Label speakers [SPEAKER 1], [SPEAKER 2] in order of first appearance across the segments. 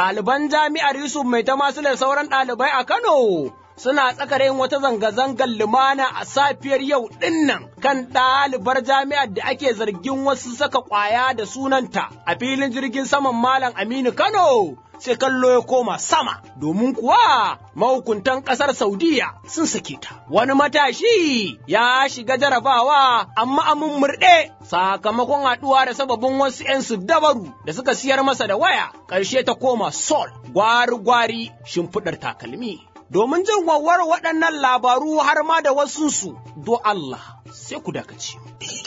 [SPEAKER 1] ɗaliban jami'ar Yusuf mai ta masu da sauran ɗalibai a Kano suna tsakar yin wata zanga-zangar lumana a safiyar yau dinnan kan ɗalibar jami'ar da ake zargin wasu saka ƙwaya da sunanta a filin jirgin saman Malam Aminu Kano. Sai kallo ya koma sama, domin kuwa mahukuntan ƙasar Saudiya sun sake ta. Wani matashi ya shiga jarabawa amma amin murɗe sakamakon haɗuwa da sababin wasu 'yan dabaru da suka siyar masa da waya, ƙarshe ta koma sol, gwari-gwari shimfiɗar takalmi. domin jin wawar waɗannan labaru har ma da wasunsu, do Allah sai ku dakaci.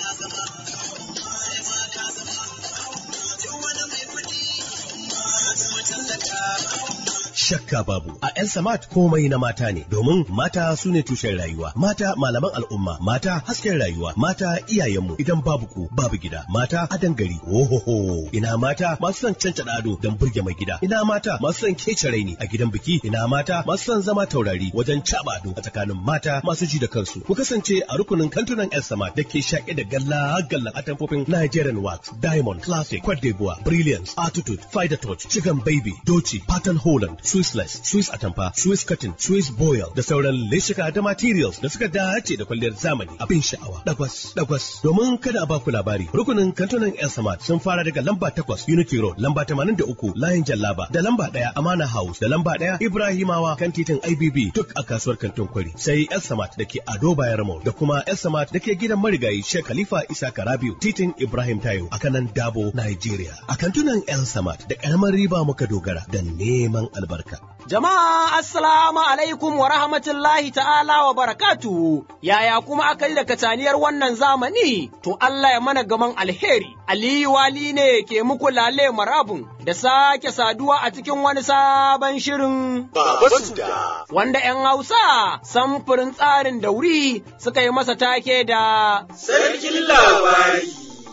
[SPEAKER 2] shakka babu a yan samat komai na mata ne domin mata su ne tushen rayuwa mata malaman al'umma mata hasken rayuwa mata iyayenmu idan babu ku babu gida mata adan gari ohoho ina mata masu son cancada ado don burge mai gida ina mata masu son kece raini a gidan biki ina mata masu son zama taurari wajen caba ado a tsakanin mata masu ji da kansu ku kasance a rukunin kantunan yan samat da ke shaƙe da galla gallan atamfofin Nigerian wax diamond classic Cote d'Ivoire brilliance attitude fider touch chicken baby doci pattern holland Swissless, Swiss Atamfa, Swiss Cotton, Swiss Boil da sauran leshika da materials da suka dace da kwalliyar zamani abin sha'awa. Dagwas, dagwas. Domin kada a baku labari, rukunin kantunan El Samad sun fara daga lamba takwas Unity Road, lamba tamanin da uku Layin Jallaba, da lamba ɗaya Amana House, da lamba ɗaya Ibrahimawa kan titin IBB duk a kasuwar kantin kwari. Sai El Samad da ke Ado Bayarmo da kuma El Samad da ke gidan marigayi Sheikh Khalifa Isa Karabiu, titin Ibrahim Tayo a kanan Dabo, Nigeria. A kantunan El Samad da ƙaramar riba muka dogara da neman albarka.
[SPEAKER 1] Jama'a assalamu alaikum wa rahmatullahi ta'ala wa barakatu yaya kuma aka yi da kataniyar wannan zamani to Allah ya mana gaman alheri Aliyu Wali ne ke muku lale marabun da sake saduwa a cikin wani sabon shirin
[SPEAKER 3] Baba Suda.
[SPEAKER 1] wanda ‘yan Hausa samfurin tsarin da wuri suka yi masa take da
[SPEAKER 3] Sarkin labari.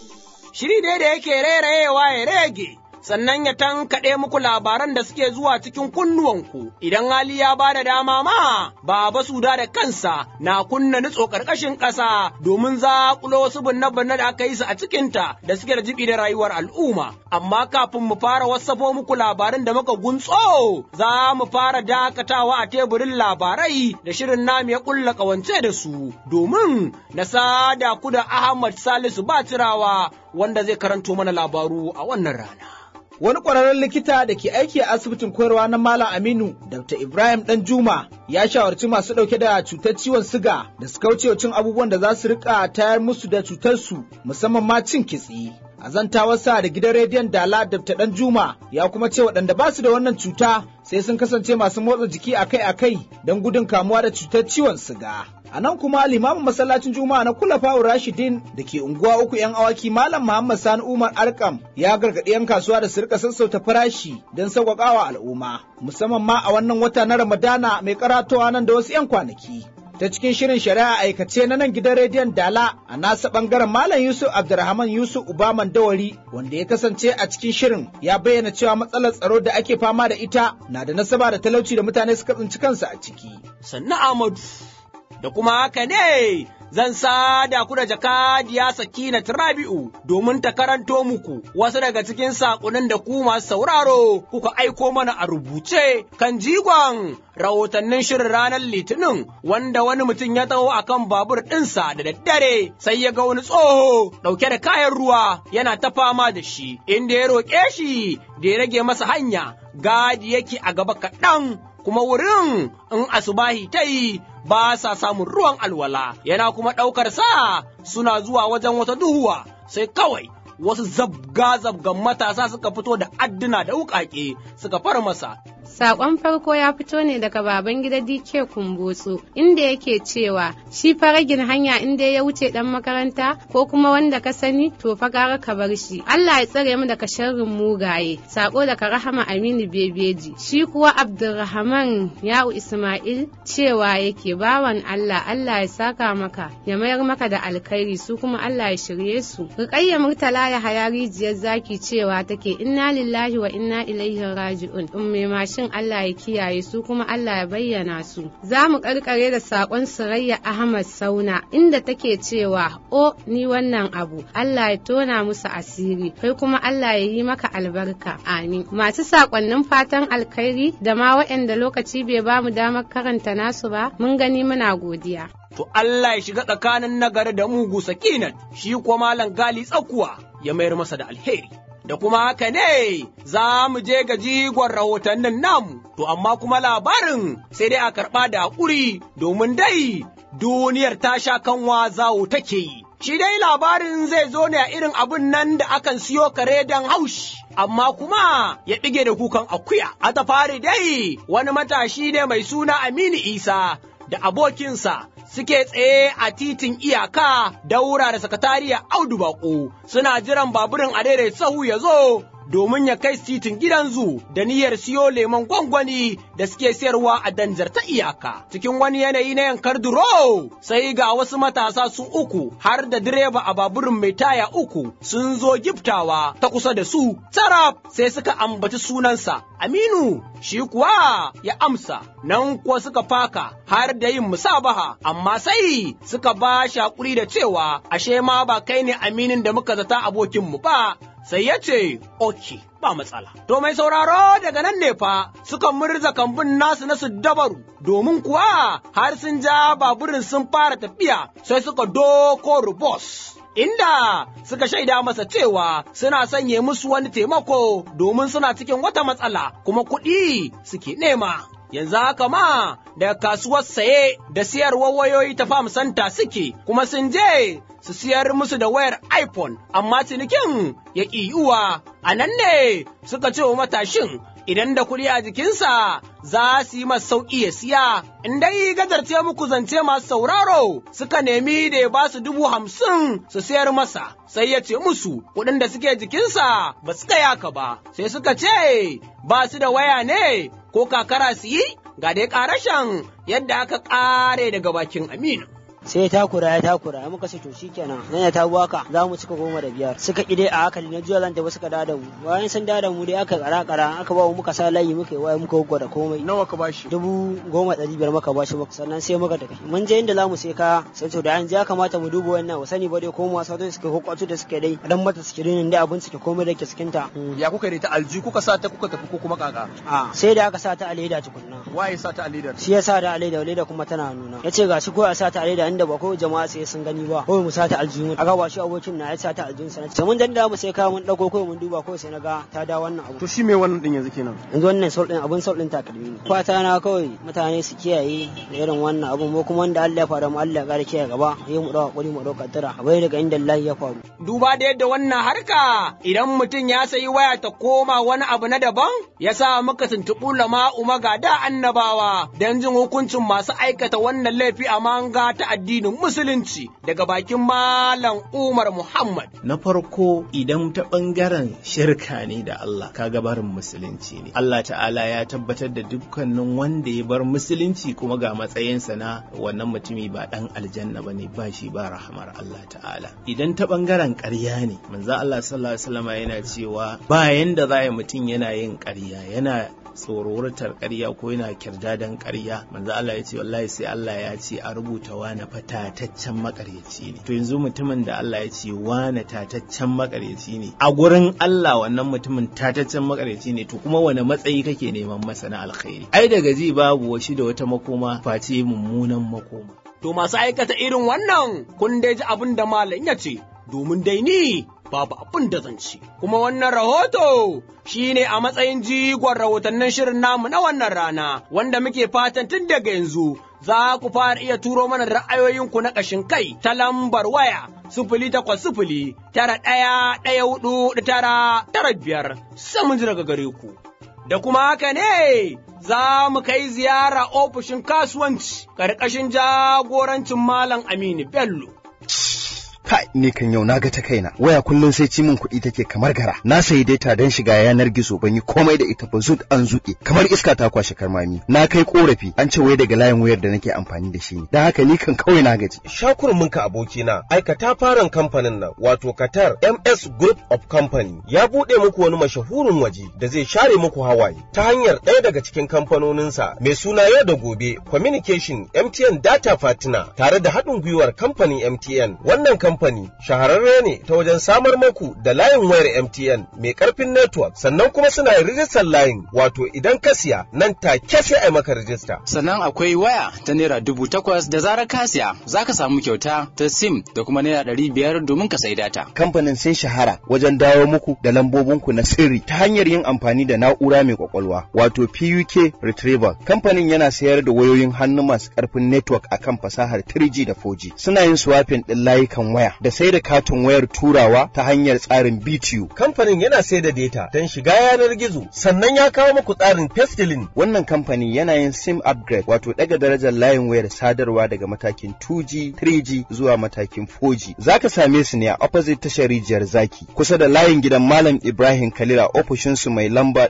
[SPEAKER 1] shiri dai da yake rairayewa ya rege. sannan ya tankaɗe muku labaran da suke zuwa cikin kunnuwanku, idan hali ya ba da dama ma, Baba Suda da kansa na kunna nutso ƙarƙashin ƙasa domin zaƙulo wasu binne-binne da aka yi su a cikinta da suke da jibi da rayuwar al'umma. Amma kafin mu fara wasafo muku labarin da muka guntso, za mu fara dakatawa a teburin labarai da shirin namu ya ƙulla ƙawance da su, domin na sada ku da Ahmad Salisu Batirawa wanda zai karanto mana labaru a wannan rana.
[SPEAKER 4] Wani ƙwararren likita da ke aiki a asibitin koyarwa na Malam Aminu, Dr. Ibrahim Danjuma, ya shawarci masu ɗauke da cutar ciwon siga da su kauce cin abubuwan da za su riƙa tayar musu da cutarsu, musamman ma cin kitse. A zantawarsa da gidan rediyon Dala Dr. Danjuma ya kuma ce waɗanda ba su da wannan cuta sai sun kasance masu motsa jiki akai-akai don gudun kamuwa da cutar ciwon siga. A nan kuma limamin masallacin Juma'a na Kulafawu Rashidin da ke unguwa uku 'yan awaki Malam Muhammad Sani Umar Arkam ya gargaɗi 'yan kasuwa da su rika sassauta farashi don sauƙaƙawa al'umma, musamman ma a wannan wata na Ramadana mai karatowa nan da wasu 'yan kwanaki. ta cikin shirin shari'a aikace na nan gidan rediyon Dala a nasa bangaren Malam Yusuf Abdulrahman Yusuf Ubaman Dawari wanda ya kasance a cikin shirin ya bayyana cewa matsalar tsaro da ake fama da ita na da nasaba da talauci da mutane suka tsinci kansu a ciki.
[SPEAKER 1] Sannu Ahmadu, da kuma haka ne zan sada ku da jakadiya Sakina Rabi'u domin ta karanto muku wasu daga cikin saƙonin da ku masu sauraro kuka aiko mana a rubuce kan jigon rahotannin shirin ranar Litinin wanda wani mutum ya taho akan babur ɗinsa da daddare sai ya ga wani tsoho ɗauke da kayan ruwa yana ta fama da shi inda ya roƙe shi da ya rage masa hanya gadi yake a gaba kaɗan kuma wurin in asubahi ta yi ba sa samun ruwan alwala yana kuma ɗaukar sa suna zuwa wajen wata duhuwa sai kawai wasu zabga-zabgan matasa suka fito da adduna da wuƙaƙe suka far masa
[SPEAKER 5] Sakon farko ya fito ne daga baban gida DK Kumbotso inda yake cewa shi faragin hanya inda ya wuce dan makaranta ko kuma wanda ka sani to fa gara ka bar shi. Allah ya tsare mu daga sharrin mugaye. Sako daga Rahama Aminu Bebeji. Shi kuwa Abdulrahman Ya'u Ismail cewa yake bawan Allah Allah ya saka maka ya mayar maka da alkhairi su kuma Allah ya shirye su. Rukayya Murtala ya haya rijiyar zaki cewa take inna lillahi wa inna ilaihi raji'un. Umme ma shin Allah ya kiyaye su kuma Allah ya bayyana su. Za mu karkare da saƙon Surayya Ahmad Sauna inda take cewa o ni wannan abu Allah ya tona musu asiri kai kuma Allah ya yi maka albarka amin. Masu saƙonnin fatan alkhairi da ma waɗanda lokaci bai ba mu damar karanta nasu ba mun gani muna godiya.
[SPEAKER 1] To Allah ya shiga tsakanin nagari da mugu sakinan shi kuwa malam gali tsakuwa ya mayar masa da alheri. da kuma haka ne za mu je ga jigon rahotannin namu, to amma kuma labarin sai dai a karɓa da haƙuri domin dai duniyar ta sha kanwa zawo take yi. Shi dai labarin zai zo ne a irin abin nan da akan siyo kare don haushi. Amma kuma ya ɗige da kukan akuya, a ta fari dai wani matashi ne mai suna Aminu Isa da abokinsa suke tsaye a titin iyaka daura da sakatariya Audu Bako suna jiran baburin a daidai sahu ya zo domin ya kai titin gidan zu da niyyar siyo lemon gwangwani da suke sayarwa a danjar ta iyaka. Cikin wani yanayi na yankar duro sai ga wasu matasa su uku har da direba a baburin mai taya uku sun zo giftawa ta kusa da su. Saraf sai suka ambaci sunansa Aminu shi kuwa ya amsa nan kuwa suka faka har da yin musabaha amma sai suka ba shi hakuri da cewa ashe ma ba kai ne aminin da muka zata abokinmu ba sai ya ce, "Ok, ba matsala." To mai sauraro daga nan ne fa suka murza kambun nasu na su dabaru, domin kuwa har sun ja baburin sun fara tafiya sai suka doko rubos. Inda suka shaida masa cewa suna sanye musu wani taimako domin suna cikin wata matsala kuma kuɗi suke nema. yanzu haka ma daga kasuwar saye da siyarwar wayoyi ta fam santa suke kuma sun je su siyar musu da wayar iPhone amma cinikin ya ƙi yiwuwa a nan ne suka ce wa matashin idan da kuɗi a jikinsa za su yi masa sauƙi ya siya in dai gajarce muku zance masu sauraro suka nemi da ya ba su dubu hamsin su sayar masa sai ya ce musu kuɗin da suke jikinsa ba su kai haka ba sai suka ce ba su da waya ne ko kakara su yi ga dai ƙarashen yadda aka ƙare daga bakin Aminu.
[SPEAKER 6] sai ya takura ya takura ya muka ce to shikenan nan ya tabu haka za mu cika goma da biyar suka ide a haka na juya zan tafi suka da mu bayan sun da mu dai aka kara kara aka ba mu muka sa layi muka yi waya muka gwada komai
[SPEAKER 7] nawa ka bashi
[SPEAKER 6] dubu goma ɗari biyar muka bashi muka sannan sai muka tafi mun je inda za mu sai ka sai to da an ya kamata mu duba wannan wa sani ba dai ko masu da suke hukwatu da suke dai dan mata suke dinin da abin suke komai da ke cikin ta
[SPEAKER 7] ya kuka da ta alji kuka sa ta kuka tafi ko kuma kaka
[SPEAKER 6] a sai da aka sa ta a leda tukunna
[SPEAKER 7] waye sa ta a ledar
[SPEAKER 6] shi ya sa da a leda leda kuma tana nuna yace ga shi ko a sa ta a leda inda ba ko jama'a sai sun gani ba kawai mu sata aljihun aka ba shi abokin na ya sata aljihun sa sai mun danda mu sai ka mun dauko kawai mun duba kawai sai na ga ta da wannan abu
[SPEAKER 7] to shi me wannan din yanzu kenan
[SPEAKER 6] yanzu wannan sol din abun sol din takalmi ne fata na kawai mutane su kiyaye da irin wannan abun mu kuma wanda Allah ya fara mu Allah ya kare kiyaye gaba yayi mu dawo hakuri mu dauka tara bai daga inda Allah ya faru
[SPEAKER 1] duba da yadda wannan harka idan mutum ya sayi waya ta koma wani abu na daban ya sa muka tuntuɓu lama umaga da annabawa don jin hukuncin masu aikata wannan laifi a manga ta addinin musulunci daga bakin malam Umar Muhammad.
[SPEAKER 8] Na farko idan ta ɓangaren shirka ne da Allah kaga barin musulunci ne. Allah ta'ala ya tabbatar da dukkanin wanda ya bar musulunci kuma ga matsayinsa na wannan mutumi ba ɗan aljanna ba ne ba shi ba rahamar Allah ta'ala. Idan ta ɓangaren ƙarya ne, manzo Allah sallallahu alaihi wasallam yana cewa ba yanda za mutum yana yin ƙarya yana tsororatar ƙarya ko yana kirdadan ƙarya manzo Allah ya ce wallahi sai Allah ya ce a rubuta wani fatataccen makaryaci ne to yanzu mutumin da Allah ya ce wani tataccen makaryaci ne a gurin Allah wannan mutumin tataccen makaryaci ne to kuma wani matsayi kake neman masa na alkhairi ai daga ji babu washi da wata makoma face mummunan makoma
[SPEAKER 1] to masu aikata irin wannan kun dai ji abin da malam ya ce domin dai ni babu abin da zan ci. Kuma wannan rahoto shi ne a matsayin jigon rahotannin shirin namu na wannan rana, wanda muke fatan tun daga yanzu za ku fara iya turo mana ra'ayoyinku na ƙashin kai ta lambar waya sifili takwas sifili tara ɗaya ɗaya hudu tara tara biyar sai mun ji daga gare ku. Da kuma haka ne za mu kai ziyara ofishin kasuwanci ƙarƙashin jagorancin Malam Aminu Bello.
[SPEAKER 9] Kai, ni kan yau na ga ta kaina waya kullum sai ci min kuɗi take kamar gara na sayi data don shiga yanar gizo ban yi komai da ita ba zut an zuƙe kamar iska ta kwashe karmami na kai korafi an ce wai daga layin wayar da nake amfani da shi ne don haka ni kan kawai na gaji
[SPEAKER 10] shakurminka abokina aikata faran kamfanin nan wato Qatar MS Group of Company ya buɗe muku wani mashahurin waje da zai share muku hawaye ta hanyar ɗaya daga cikin kamfanoninsa mai suna yau da gobe Communication MTN Data Partner tare da haɗin gwiwar kamfanin MTN. Wannan kamfani shahararre ne ta wajen samar muku da layin wayar MTN mai ƙarfin network sannan kuma suna yin rijistar layin wato idan ka siya nan take sai a maka rijista.
[SPEAKER 11] Sannan akwai waya ta naira dubu takwas da zarar ka siya za ka samu kyauta ta sim da kuma naira ɗari biyar domin ka sai data.
[SPEAKER 9] kamfanin sun shahara wajen dawo muku da lambobinku na sirri ta hanyar yin amfani da na'ura mai kwakwalwa wato PUK Retriever. Kamfanin yana sayar da wayoyin hannu masu karfin network akan fasahar 3G da 4G. Suna yin swapping ɗin layukan waya da sai da katin wayar turawa ta hanyar tsarin BTU.
[SPEAKER 10] Kamfanin yana sai da data don shiga yanar gizo sannan ya kawo muku tsarin pestilin.
[SPEAKER 9] Wannan kamfani yana yin SIM upgrade wato daga darajar layin wayar sadarwa daga matakin 2G, 3G zuwa matakin 4G. Zaka same su ne a opposite tashar rijiyar zaki kusa da layin gidan Malam Ibrahim Kalila ofishinsu mai lamba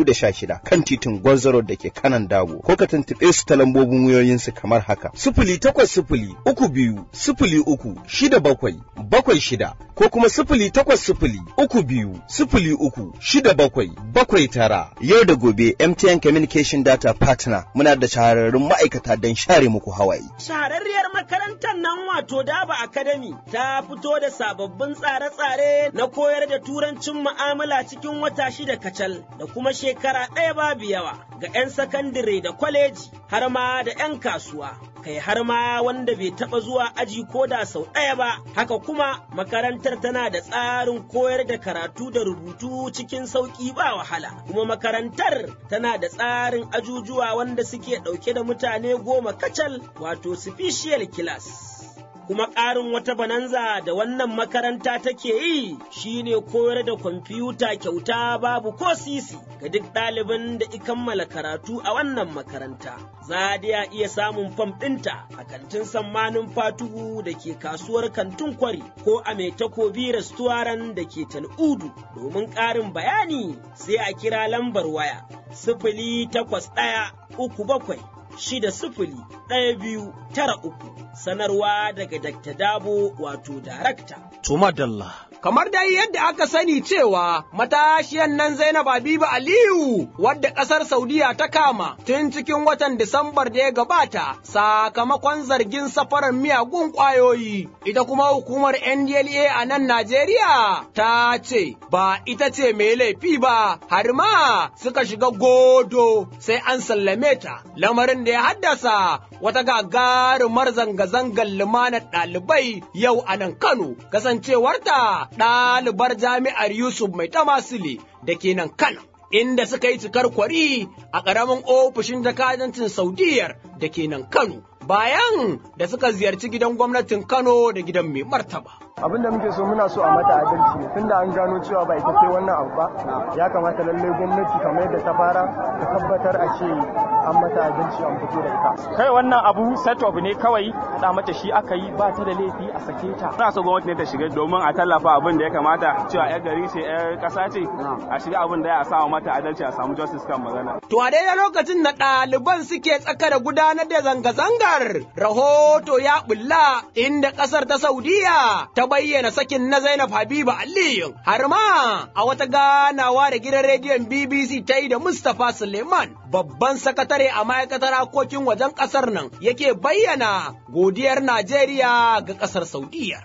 [SPEAKER 9] 416 kan titin Gwarzaro da ke kanan Dabo ko ka tuntuɓe su ta lambobin wayoyinsu kamar haka.
[SPEAKER 10] Sifili takwas sifili uku biyu sifili uku shida bakwai bakwai shida ko kuma sifili takwas sifili uku biyu sifili uku shida bakwai bakwai tara.
[SPEAKER 9] Yau da gobe MTN Communication Data Partner muna da shahararrun ma'aikata don share muku hawaye.
[SPEAKER 1] Shahararriyar makarantar nan wato Daba Academy ta fito da sababbin tsare-tsare na koyar da turancin mu'amala cikin wata shida kacal da kuma shekara ɗaya babu yawa ga 'yan sakandire da kwaleji har ma da 'yan kasuwa. Kai har ma wanda bai taɓa zuwa aji ko da sau ɗaya ba, haka kuma makarantar tana da tsarin koyar da karatu da rubutu cikin sauƙi ba wahala, kuma makarantar tana da tsarin ajujuwa wanda suke ɗauke da mutane goma kacal wato special class. kuma ƙarin wata bananza da wannan makaranta take yi shine koyar da kwamfuta kyauta babu ko sisi ga duk ɗalibin da i kammala karatu a wannan makaranta. Za da iya samun fam ɗinta a kantin sammanin fatuhu da ke kasuwar kantin kwari ko a mai takobi restoran da ke tal'udu domin ƙarin bayani sai a kira lambar waya sifili takwas ɗaya uku bakwai shida sifili ɗaya biyu tara uku sanarwa daga Dr. Dabo wato darakta.
[SPEAKER 7] Tuma Dalla.
[SPEAKER 1] Kamar dai yadda aka sani cewa matashiyan nan Zainab Habibu Aliyu wadda ƙasar Saudiya ta kama tun cikin watan Disambar da ya gabata sakamakon zargin safarar miyagun ƙwayoyi. Ita kuma hukumar NDLA a nan Najeriya ta ce ba ita ce mai laifi ba har ma suka shiga godo sai an sallame ta lamarin da ya haddasa wata gagarumar zanga-zangar limanar ɗalibai yau a nan Kano kasancewarta ɗalibar jami'ar Yusuf Mai Tamasile da ke nan Kano. Inda suka yi cikar kwari a ƙaramin ofishin jakadancin Saudiyar da ke nan Kano, bayan da suka ziyarci gidan gwamnatin Kano da gidan mai martaba.
[SPEAKER 12] abin da muke so muna so a mata adalci ne tunda an gano cewa ba ita ce wannan abu ba ya kamata lallai gwamnati kamar yadda ta fara ta tabbatar a ce an mata adalci an fito da ita
[SPEAKER 13] kai wannan abu set up ne kawai da mata shi aka yi ba ta da laifi a sake ta ina so gwamnati ne ta shiga domin a tallafa abin da ya kamata cewa yar gari ce yar kasa ce a shiga abin da ya samu mata adalci a samu justice kan magana
[SPEAKER 1] To a daidai lokacin da ɗaliban suke tsaka da gudanar da zanga-zangar, rahoto ya bulla inda ƙasar ta Saudiya ta bayyana sakin na Zainab Habiba Aliyu, har ma a wata ganawa da gidan rediyon BBC ta yi da Mustapha Suleiman, babban sakatare a ma'aikatar harkokin wajen ƙasar nan, yake bayyana godiyar Najeriya ga ƙasar Saudiya.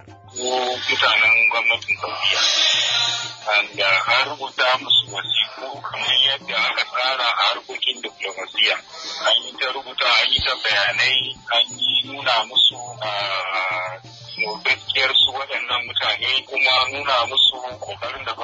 [SPEAKER 14] mutanen gwamnatin Saudiya. Da an rubuta musu wasiku kamar yadda aka tsara a harkokin diplomasiya. An yi ta rubuta, an yi ta bayanai, an yi nuna musu gaskiyar su waɗannan mutane kuma nuna musu ƙoƙarin da gwamnati ta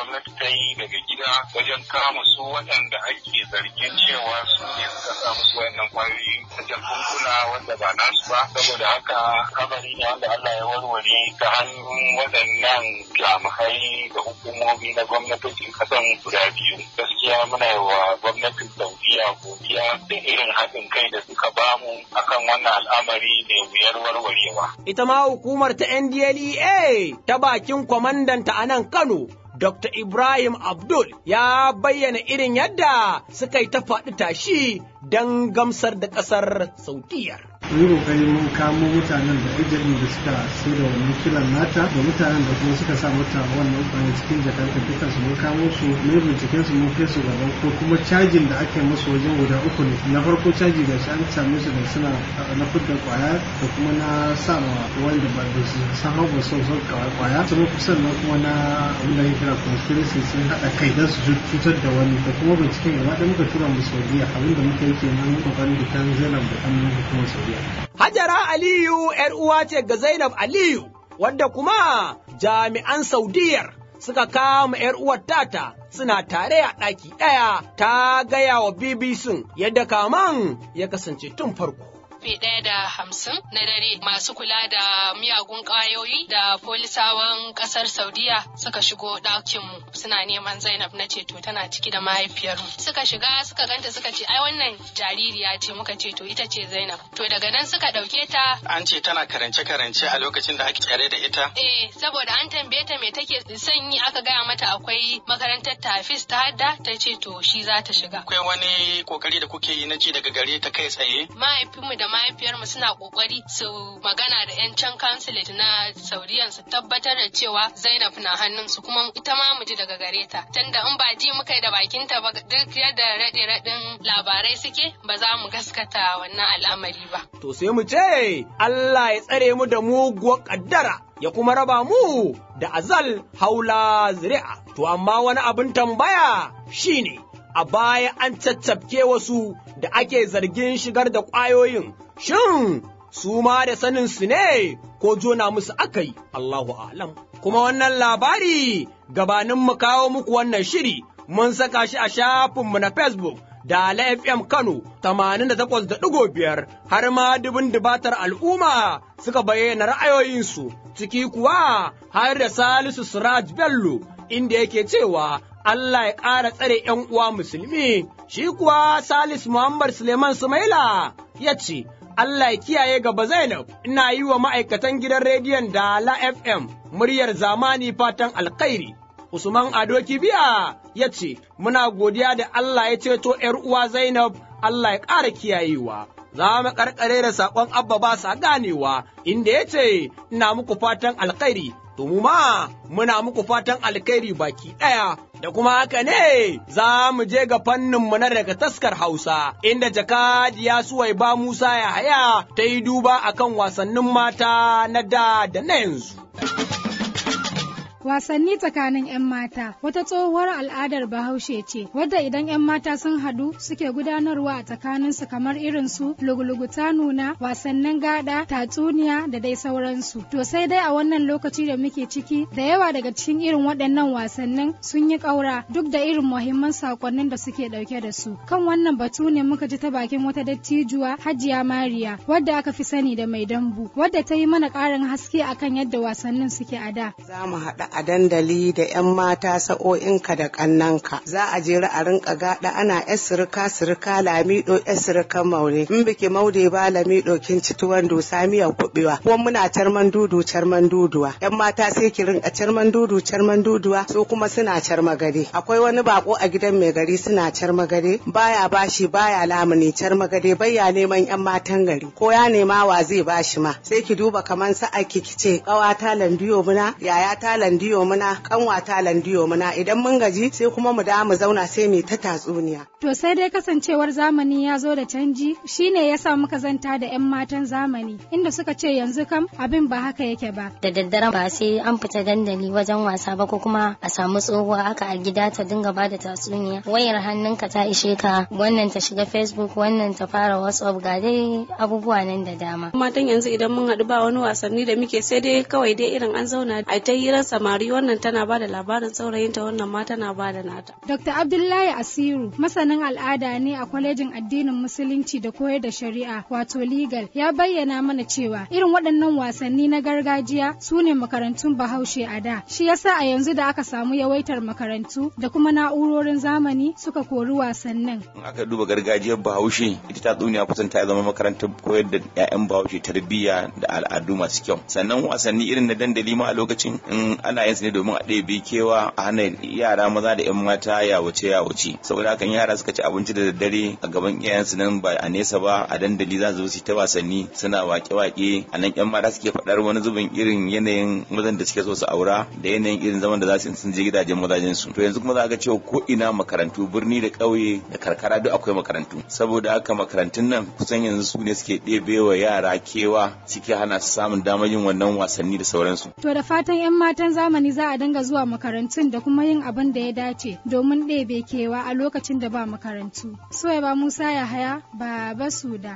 [SPEAKER 14] matakai daga gida wajen kama su waɗanda ake zargin cewa su ne suka sa musu wayannan kwayoyi ta jakunkuna wanda ba nasu ba saboda haka kabari ne wanda Allah ya warware ta hannun waɗannan jami'ai da hukumomi na gwamnatocin kasan guda biyu gaskiya muna yi wa gwamnatin saudiya godiya da irin haɗin kai da suka bamu akan wannan al'amari ne wuyar warwarewa
[SPEAKER 1] ita ma hukumar ta NDLEA ta bakin kwamandanta a nan Kano Dr. Ibrahim Abdul ya bayyana irin yadda suka yi ta faɗi tashi don gamsar da ƙasar Saudiyar.
[SPEAKER 15] mun yi kokari mun kamo mutanen da ejalin da suka sai da wannan kilan nata da mutanen da kuma suka sa mata wannan kwanan cikin jakar dukkan su mun kamo su mun binciken su mun kai su gaban ko kuma cajin da ake musu wajen guda uku ne na farko caji da shi an same su da suna na fudda kwaya da kuma na sa ma wanda ba da su san hau ba su son kwaya kuma sannan kuma na abin da ake kira conspiracy sun haɗa kai don su cutar da wani da kuma binciken gaba ɗaya muka tura mu saudiya abin da muka yi kenan kokarin da kan zainab da hannun hukumar saudiya
[SPEAKER 1] Hajara Aliyu ‘yar uwa ce ga Zainab Aliyu, wadda kuma jami'an Saudiyar suka kama ‘yar uwar tata suna tare a ɗaki ɗaya ta gaya wa BBC yadda kaman ya kasance tun farko.
[SPEAKER 16] karfe ɗaya da hamsin na dare masu kula da miyagun ƙwayoyi da polisawan ƙasar saudiya suka shigo ɗakinmu suna neman zainab na ceto tana ciki da mahaifiyarmu suka shiga suka ganta suka ce ai wannan jaririya ce muka ceto ita ce zainab to daga nan suka ɗauke ta
[SPEAKER 11] An ce tana karance-karance a lokacin da ake tsare da ita.
[SPEAKER 16] eh saboda an tambaye ta me take son yi aka gaya mata akwai makarantar tafis ta hadda ta ce to shi za ta shiga
[SPEAKER 11] Akwai wani kokari da kuke yi na ji daga gare ta kai tsaye.
[SPEAKER 16] mahaifinmu da mahaifiyarmu suna kokari su magana da 'yan can consulate na saudiyan su tabbatar da cewa zainab na hannunsu kuma ita ma mu ji daga gare ta tunda in ba ji muka yi da bakinta ba duk yadda raɗe raɗin labarai suke ba za mu gaskata wannan al'amari ba
[SPEAKER 1] To sai mu ce, Allah ya tsare mu da muguwar ƙaddara, ya kuma raba mu da azal haula zuri'a. To amma wani abin tambaya shine a baya an caccafke wasu da ake zargin shigar da ƙwayoyin, shin su ma da sanin su ne ko jona musu aka yi, Allahu alam. Kuma wannan labari gabanin mu kawo muku wannan shiri mun saka shi a shafinmu na Facebook da Ala FM Kano 88.5 har ma dubin dubatar al'umma suka bayyana ra'ayoyinsu ciki kuwa har da Salisu Siraj Bello inda yake cewa Allah ya ƙara tsare ‘yan uwa musulmi, shi kuwa Salisu Muhammad Suleiman Sumaila ya ce, Allah ya kiyaye gaba Zainab, ina yi wa ma'aikatan gidan rediyon Dala FM muryar zamani fatan alkhairi. Usman Ado Kibiya ya ce, Muna godiya da Allah ya ceto ’yar uwa Zainab, Allah ya ƙara kiyayewa. Za mu ƙarƙare da saƙon Abba ba sa ganewa, inda ya ce, Ina muku fatan alkhairi, to mu ma muna muku fatan alkhairi baki ɗaya. Da kuma haka ne za mu je ga fanninmu na daga taskar Hausa, inda jakadiya Suwaiba Musa Yahaya ta yi duba akan wasannin mata na da da na yanzu.
[SPEAKER 17] Wasanni tsakanin 'yan mata wata tsohuwar al'adar bahaushe ce wadda idan 'yan mata sun haɗu suke gudanarwa a tsakaninsu kamar irin su lugulugu ta nuna wasannin gada tatsuniya da dai sauransu to sai dai a wannan lokaci da muke ciki da yawa daga cikin irin waɗannan wasannin sun yi ƙaura duk da irin muhimman sakonnin da suke ɗauke da su kan wannan batu ne muka ji ta bakin wata dattijuwa hajiya mariya wadda aka fi sani da mai dambu wadda ta yi mana ƙarin haske akan yadda wasannin suke a da
[SPEAKER 18] za mu haɗa a dandali da 'yan mata sa'o'inka da ƙannanka za a jera a rinka gaɗa ana 'yan sirika sirika lamido 'yan sirikan maure in biki maude ba lamido kin ci tuwon dusa miyan kuɓewa ko muna carman dudu carman duduwa 'yan mata sai ki rinka carman dudu carman duduwa su kuma suna carma gade akwai wani bako a gidan mai gari suna carma gade baya bashi baya lamuni carma gade baya neman 'yan matan gari ko ya nema wa zai bashi ma sai ki duba kaman sa'a ki ce ƙawata landiyo muna yaya ta landiyo landiyo muna kanwata landiyo muna idan mun gaji sai kuma mu da mu zauna sai mu ta tatsuniya
[SPEAKER 17] To sai dai kasancewar zamani ya zo da canji shine yasa muka zanta da 'yan matan zamani inda suka ce yanzu kam abin ba haka yake ba.
[SPEAKER 19] Da daddare ba sai an fita dandali wajen wasa ba ko kuma a samu tsohuwa haka a gida ta dinga bada tatsuniya. Wayar hannunka ta ishe ka wannan ta shiga Facebook wannan ta fara WhatsApp ga dai abubuwa nan da dama.
[SPEAKER 20] Matan yanzu idan mun haɗu ba wani wasanni da muke sai dai kawai dai irin an zauna a ta hirar samari wannan tana bada labarin saurayinta wannan ma tana bada nata
[SPEAKER 17] Dr. Abdullahi Asiru masanin al'ada ne a kwalejin addinin musulunci da koyar da shari'a wato legal ya bayyana mana cewa irin waɗannan wasanni na gargajiya su ne makarantun bahaushe a da shi yasa a yanzu da aka samu yawaitar makarantu da kuma na'urorin zamani suka kori wasannin
[SPEAKER 21] in aka duba gargajiyar bahaushe ita ta tsuniya kusan ta zama makarantar koyar da 'ya'yan bahaushe tarbiyya da al'adu masu kyau sannan wasanni irin na dandali ma a lokacin in ana yin su ne domin a ɗebe kewa a hana yara maza da 'yan mata ya wuce ya wuce saboda haka yara suka ci abinci da daddare a gaban iyayensu nan ba a nesa ba a dandali za su su ta wasanni suna wake-wake a nan 'yan mata suke faɗar wani zubin irin yanayin mazan da suke so su aura da yanayin irin zaman da za su sun je gidajen mazajen su to yanzu kuma za ga cewa ko ina makarantu birni da ƙauye da karkara duk akwai makarantu saboda haka makarantun nan kusan yanzu su ne suke ɗebe wa yara kewa suke hana su samun damar yin wannan wasanni da sauransu
[SPEAKER 17] To da fatan 'yan matan zamani za a dinga zuwa makarantun da kuma yin abin da ya dace domin ɗebe kewa a lokacin da ba makarantu. Suwaiba Musa Yahaya, Baba Suda.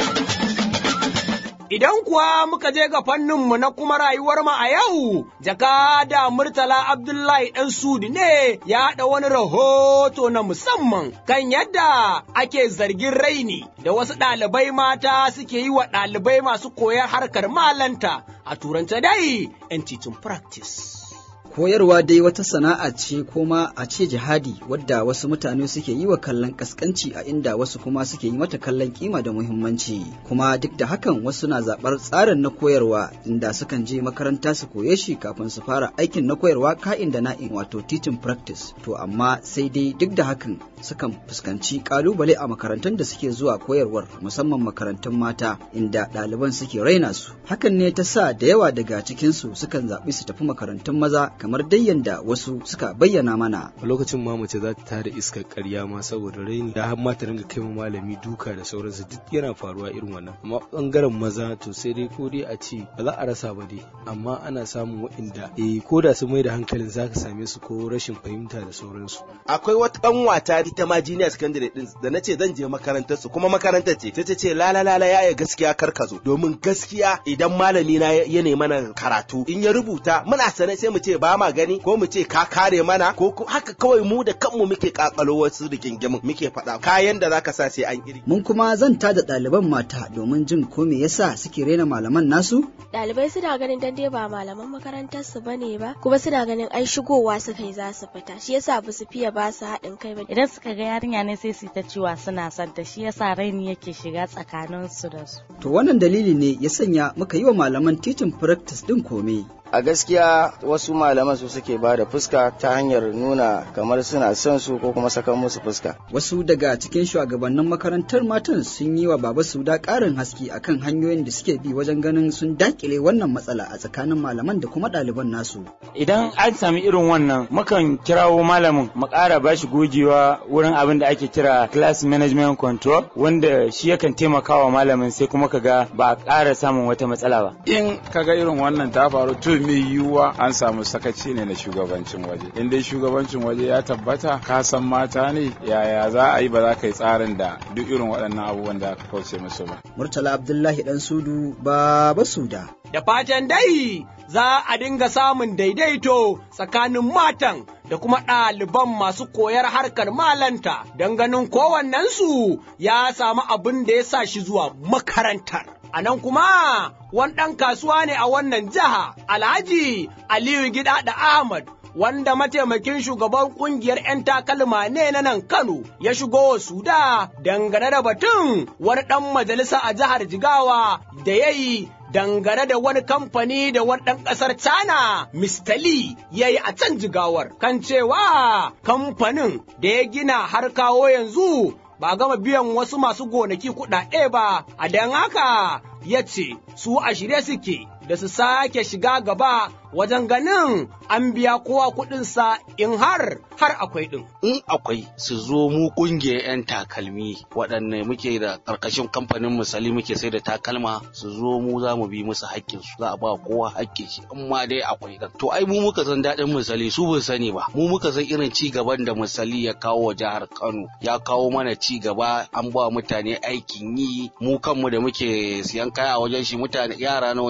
[SPEAKER 1] Idan kuwa muka je ga fanninmu na kuma rayuwar mu a yau, jakada Murtala Abdullahi ɗan Sudi ne ya haɗa wani rahoto na musamman kan yadda ake zargin raini da wasu ɗalibai mata suke yi wa ɗalibai masu koyar harkar malanta a turanta dai 'yan titin practice.
[SPEAKER 22] Koyarwa dai wata sana'a ce kuma a ce jihadi wadda wasu mutane suke yi wa kallon kaskanci a inda wasu kuma suke yi mata kallon kima da muhimmanci kuma duk da hakan wasu na zaɓar tsarin na koyarwa inda sukan je makaranta su koye shi kafin su fara aikin na koyarwa ka'in da na'in wato teaching practice to amma sai dai duk da hakan sukan fuskanci kalubale a makarantun da suke zuwa koyarwar musamman makarantun mata inda ɗaliban suke raina su hakan ne ta sa da yawa daga cikinsu sukan zaɓi su tafi makarantun maza kamar dai yanda wasu suka bayyana mana.
[SPEAKER 23] A lokacin ma mace za ta tada iskar ƙarya ma saboda raini da har ma ta ringa kai malami duka da sauransu duk yana faruwa irin wannan. Amma bangaren maza to sai dai ko dai a ce ba za a rasa ba dai amma ana samun waɗanda eh ko da su mai da hankalin za ka same su ko rashin fahimta da sauransu.
[SPEAKER 24] Akwai wata ƙanwata ita ma junior secondary din da na ce zan je makarantar su kuma makarantar ce sai ta ce la la la ya gaskiya kar ka zo domin gaskiya idan malami na ya nemi mana karatu in ya rubuta muna sane sai mu ce ba ma gani ko mu ce ka kare mana ko haka kawai mu da kanmu muke kakalo wasu rigingimin muke faɗa kayan da zaka sa sai an iri.
[SPEAKER 22] Mun kuma zanta da ɗaliban mata domin jin ko me yasa suke rena malaman nasu?
[SPEAKER 25] Ɗalibai suna ganin dan dai ba malaman makarantar su bane ba kuma suna ganin ai shigowa suka yi za su fita shi yasa ba su fiye ba su haɗin kai ba.
[SPEAKER 26] Idan suka ga yarinya ne sai su ta cewa suna son ta shi yasa raini yake shiga tsakanin su da su.
[SPEAKER 22] To wannan dalili ne ya sanya muka yi wa malaman titin practice din kome.
[SPEAKER 27] a gaskiya wasu malaman su suke ba da fuska ta hanyar nuna kamar suna son su ko kuma sakan musu fuska
[SPEAKER 22] wasu daga cikin shugabannin makarantar matan sun yi wa baba suda ƙarin haske akan hanyoyin da suke bi wajen ganin sun dakile wannan matsala a tsakanin malaman da kuma ɗaliban nasu
[SPEAKER 28] idan an sami irin wannan mukan kirawo malamin mu ƙara ba shi gogewa wurin abin da ake kira class management control wanda shi yakan taimakawa malamin sai kuma kaga ba a ƙara samun wata matsala ba
[SPEAKER 29] in kaga irin wannan ta faru to mai yiwuwa an samu sakaci ne na shugabancin waje in dai shugabancin waje ya tabbata ka san mata ne yaya za a yi ba za ka yi tsarin da duk irin waɗannan abubuwan da aka kauce musu ba
[SPEAKER 22] murtala abdullahi dan sudu baba suda
[SPEAKER 1] da fatan dai za a dinga samun daidaito tsakanin matan da kuma ɗaliban masu koyar harkar malanta don ganin kowannensu ya samu abin da ya sa shi zuwa makarantar. A nan kuma wani ɗan kasuwa ne a wannan jiha Alhaji Aliyu Gida da Ahmad wanda mataimakin shugaban kungiyar 'yan takalma ne na nan Kano ya shigo suda dangane da batun wani ɗan majalisa a jihar Jigawa da ya yi dangane da wani kamfani da wani ɗan ƙasar China, Mr. Lee, ya yi a can jigawar, kan cewa kamfanin da ya gina har kawo yanzu ba gama biyan wasu masu gonaki kuɗaɗe ba, a don haka ya ce su a shirye suke da su sake shiga gaba wajen ganin an biya kowa kuɗinsa in har har akwai ɗin.
[SPEAKER 30] In akwai su zo mu ƙungiyar 'yan takalmi waɗanne muke da ƙarƙashin kamfanin misali muke sai da takalma su zo mu za mu bi musu haƙƙin su za a ba kowa haƙƙin shi in ma dai akwai ɗin. To ai mu muka san daɗin misali su ba sani ba mu muka san irin ci gaban da misali ya kawo wa jihar Kano ya kawo mana ci gaba an ba mutane aikin yi mu kanmu da muke siyan kaya a wajen shi mutane yara nawa ne a ƙarƙashin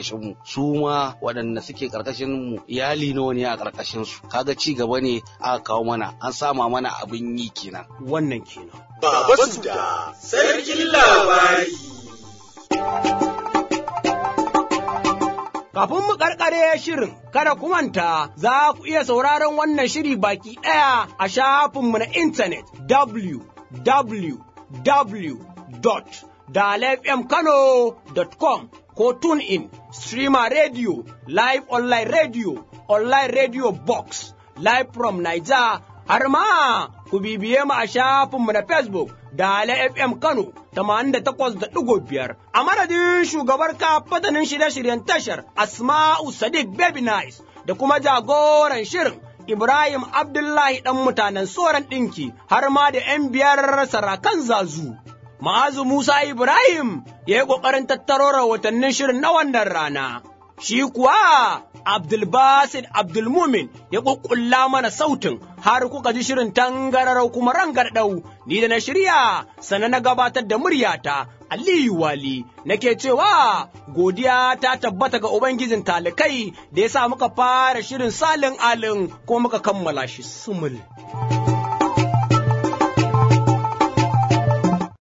[SPEAKER 30] karkashin mu su ma waɗanda suke karkashin mu iyali nawa ne a karkashin su kaga ci gaba ne aka kawo mana an sama mana abin yi kenan
[SPEAKER 1] wannan kenan
[SPEAKER 2] Baba Suda, sarkin labari.
[SPEAKER 1] Kafin mu karkare shirin, kada ku manta za ku iya sauraron wannan shiri baki ɗaya a shafinmu na intanet www.dalefmkano.com ko TuneIn, Streamer Radio, Live Online Radio, Online Radio Box, Live from Niger, har ma ku bibiye mu a shafinmu na Facebook da FM Kano 88.5 a madadin shugabar kafatanin shirye-shiryen tashar Asma'u Sadiq Baby Nice da kuma jagoran shirin Ibrahim Abdullahi ɗan mutanen soran ɗinki har ma da ‘yan biyar sarakan zazu. Ma'azu Musa Ibrahim ya yi ƙoƙarin tattaro rahotannin shirin na wannan rana. Shi kuwa Abdulbasid Abdulmumin ya ƙuƙƙulla mana sautin har kuka ji shirin tangararau kuma rangarɗau ni da na shirya sana na gabatar da muryata Aliyu Wali nake cewa godiya ta tabbata ga Ubangijin talikai da ya sa muka fara shirin salin alin ko muka kammala shi sumul.